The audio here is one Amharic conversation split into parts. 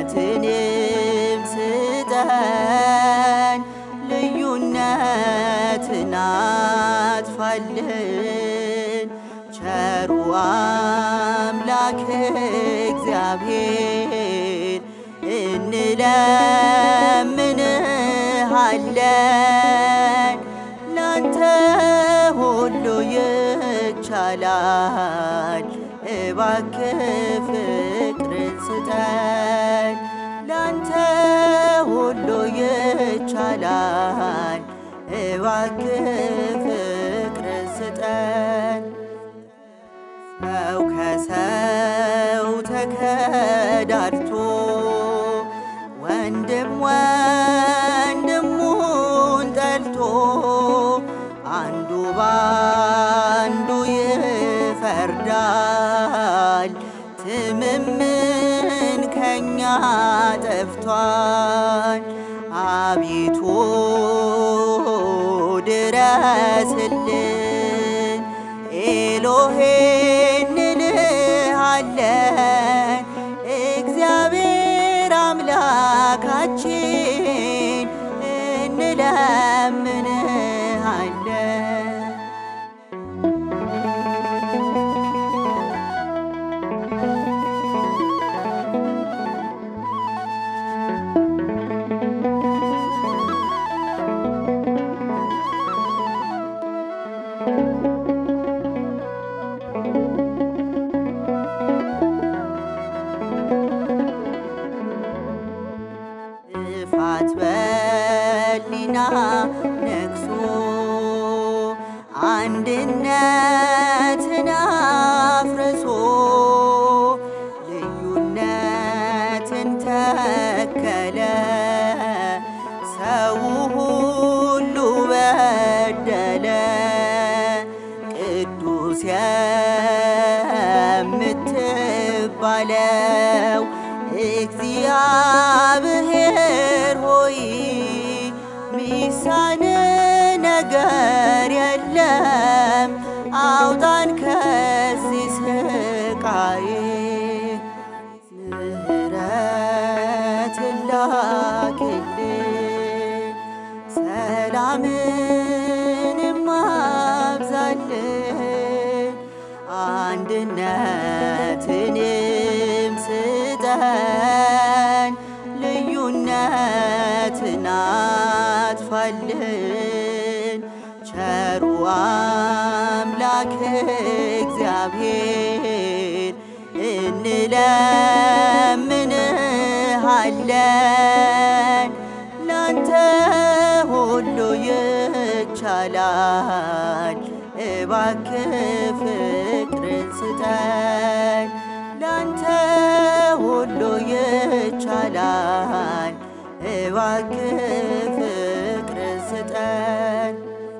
አንድነትንም ስጠን ልዩነትን አጥፋልን ቸሩ አምላክ እግዚአብሔር እንለምንሃለን ላንተ ሁሉ ይቻላል እባክህ ፍቅርን ስጠን ላንተ ሁሉ ይቻላል እባክህ ፍቅርን ስጠን ሰው ከሰው ተከዳድቶ ወንድም ወንድሙን ጠልቶ አንዱ ባንዱ ይፈርዳል። ትምምን ከኛ ጠፍቷል። አቤቱ ድረስልን ኤሎሄ እንልሃለን እግዚአብሔር አምላካችን እንለምንሃለን። ጥፋት በሊና ነግሶ አንድነትን አፍርሶ ልዩነትን ተከለ ሰው ሁሉ በደለ ቅዱስ የምትባለው እግዚአብሔር ሆይ ሚሳን ነገር የለም፣ አውጣን ከዚህ ስቃይ። ምሕረትን ላክልን፣ ሰላምንም አብዛልን፣ አንድነትንም ስጠን፣ ልዩነትን አጥፋልን። ቸሩ አምላክ እግዚአብሔር እንለምንሃለን ላንተ ሁሉ ይቻላል። እባክህ ፍቅርን ስጠን ላንተ ሁሉ ይቻላል። እባክህ ፍቅርን ስጠን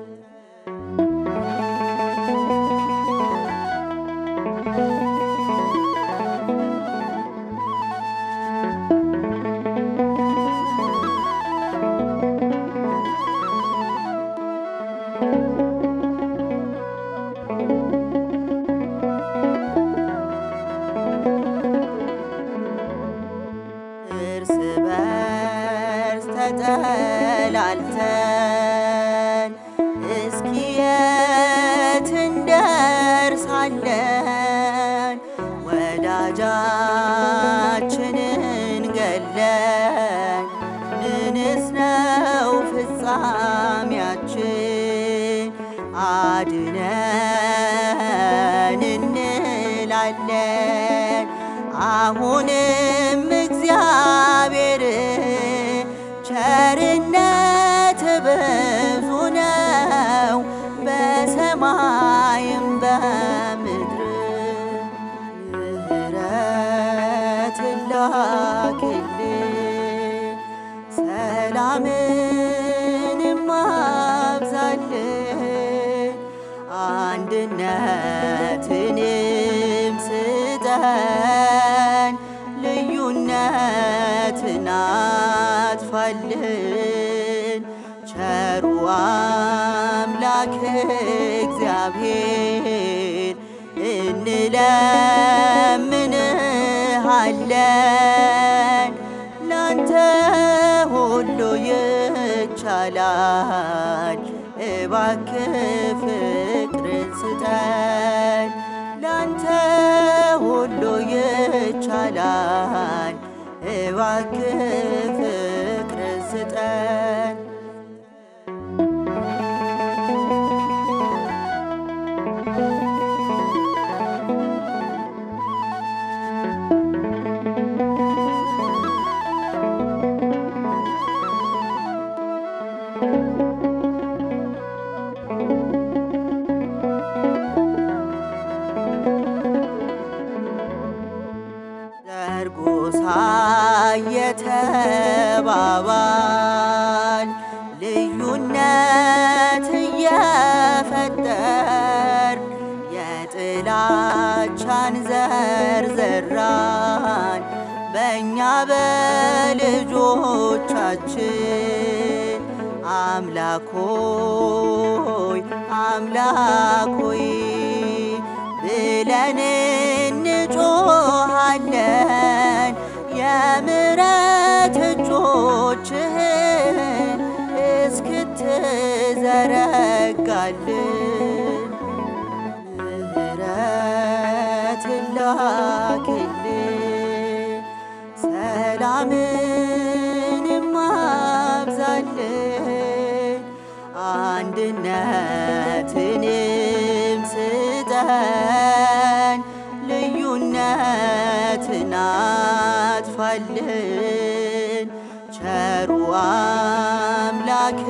እርስ በርስ ተጠላልተን እስኪ የት እንደርሳለን? ወዳጃችንን ገለን ምንስ ነው ፍጻሜያችን? አድነን እንላለን አሁንም እግዚአብሔር ቸርነት ብዙ ነው በሰማይም በምድር ምሕረትን ላክልን ሰላምንም አብዛልን አንድነትንም ስጠን ልዩነትን አጥፋልን ቸሩ አምላክ እግዚአብሔር እንለምንሃለን ይቻላል እባክህ ፍቅርን ስጠን ላንተ ሁሉ ይቻላል እባክህ ፍቅርን ስጠን ዘርጎሳ የተባባል ልዩነት እየፈጠር የጥላቻን ዘር ዘራን በእኛ በልጆቻችን አምላኮይ አምላኮይ ብለን እንጮሃለን የምሕረት እጆችህን እስክትዘረጋልን ምሕረት ላክልን ሰላምንም አብዛልን አንድነትንም ስጠን ልዩነትን አጥፋልን ቸሩ አምላክ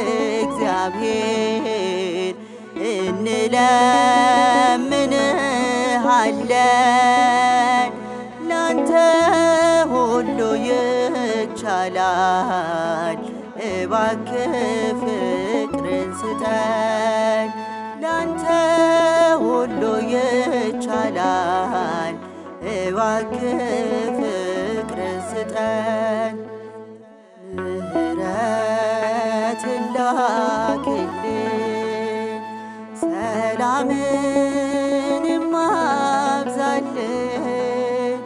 እግዚአብሔር እንለምንሃለን ላንተ ሁሉ ይቻላል እባክህ ፍቅርን ስጠን ላንተ ሁሉ ይቻላል እባክህ ፍቅርን ስጠን ምሕረትን ላክልን ሰላምንም አብዛልን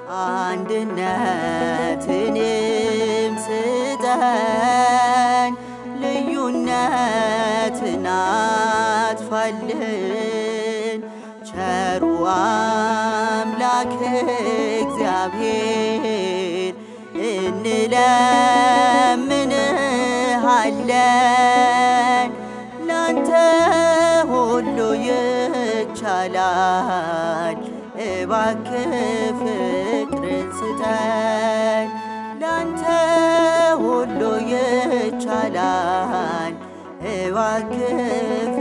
አንድነትንም ስጠን ልዩነትን አጥፋልን ቸሩ አምላክ እግዚአብሔር እንለምንሃለን ላንተ ሁሉ ይቻላል እባክህ ፍቅርን ስጠን ላንተ ሁሉ ይቻላል እባክህ